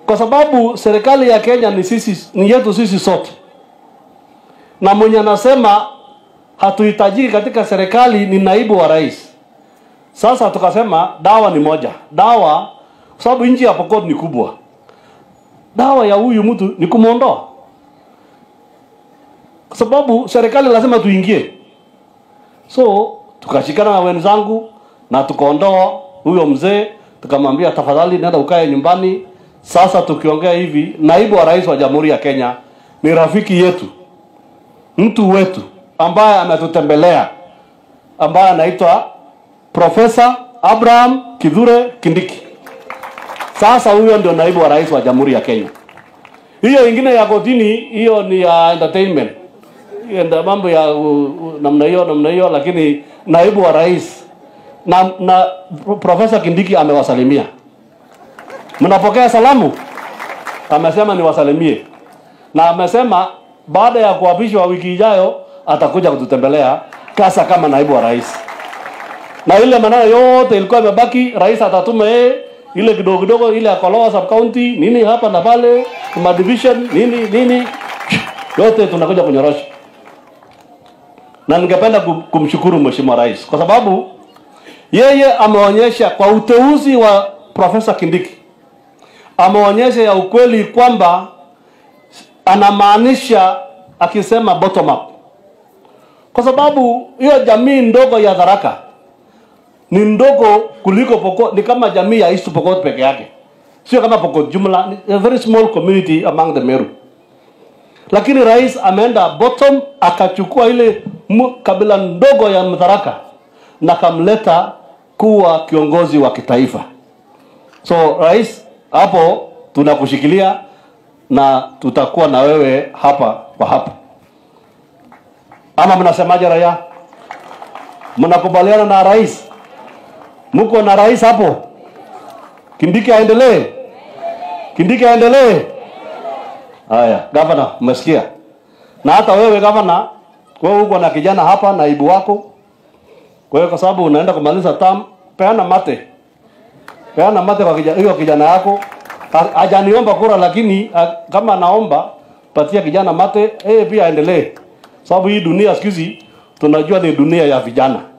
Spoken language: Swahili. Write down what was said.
kwa sababu serikali ya Kenya ni sisi, ni yetu sisi sote, na mwenye anasema hatuhitajiki katika serikali ni naibu wa rais. Sasa tukasema dawa ni moja, dawa kwa sababu nchi ya Pokot ni kubwa, dawa ya huyu mtu ni kumwondoa, kwa sababu serikali lazima tuingie. So tukashikana na wenzangu na tukaondoa huyo mzee, tukamwambia tafadhali, nenda ukae nyumbani. Sasa tukiongea hivi, naibu wa rais wa Jamhuri ya Kenya ni rafiki yetu, mtu wetu ambaye ametutembelea, ambaye anaitwa Profesa Abraham Kithure Kindiki. Sasa huyo ndio naibu wa rais wa Jamhuri ya Kenya. Hiyo ingine ya kotini, hiyo ni ya entertainment, hiyo ndio mambo ya uh, uh, namna hiyo namna hiyo, lakini naibu wa rais na, na Profesa Kindiki amewasalimia. Mnapokea salamu? Amesema niwasalimie, na amesema baada ya kuapishwa wiki ijayo atakuja kututembelea kasa kama naibu wa rais, na ile maneno yote ilikuwa imebaki, rais atatuma yeye ile kidogo kidogo, ile ya Kolowa sub county nini hapa na pale, ma division nini nini, yote tunakuja kunyorosha. Na ningependa kum- kumshukuru mheshimiwa rais kwa sababu yeye ameonyesha kwa uteuzi wa Profesa Kindiki, ameonyesha ya ukweli kwamba anamaanisha akisema bottom up, kwa sababu hiyo jamii ndogo ya Tharaka ni ndogo kuliko Pokot, ni kama jamii ya East Pokot peke yake, sio kama Pokot jumla, ni a very small community among the Meru. Lakini rais ameenda bottom, akachukua ile mu- kabila ndogo ya Mtharaka na kamleta kuwa kiongozi wa kitaifa. So rais, hapo tunakushikilia na tutakuwa na wewe hapa kwa hapa. Ama mnasemaje raia? Mnakubaliana na rais? Mko na rais hapo? Kindiki aendelee? Kindiki aendelee? Haya, gavana, umesikia? Na hata wewe gavana, wewe uko na kijana hapa, naibu wako. Kwa hiyo kwa sababu unaenda kumaliza term, peana mate, peana mate kwa kijana, hiyo kijana yako. Ha- Hajaniomba kura, lakini ha- kama anaomba patia kijana mate, yeye pia aendelee, sababu hii dunia siku hizi tunajua ni dunia ya vijana.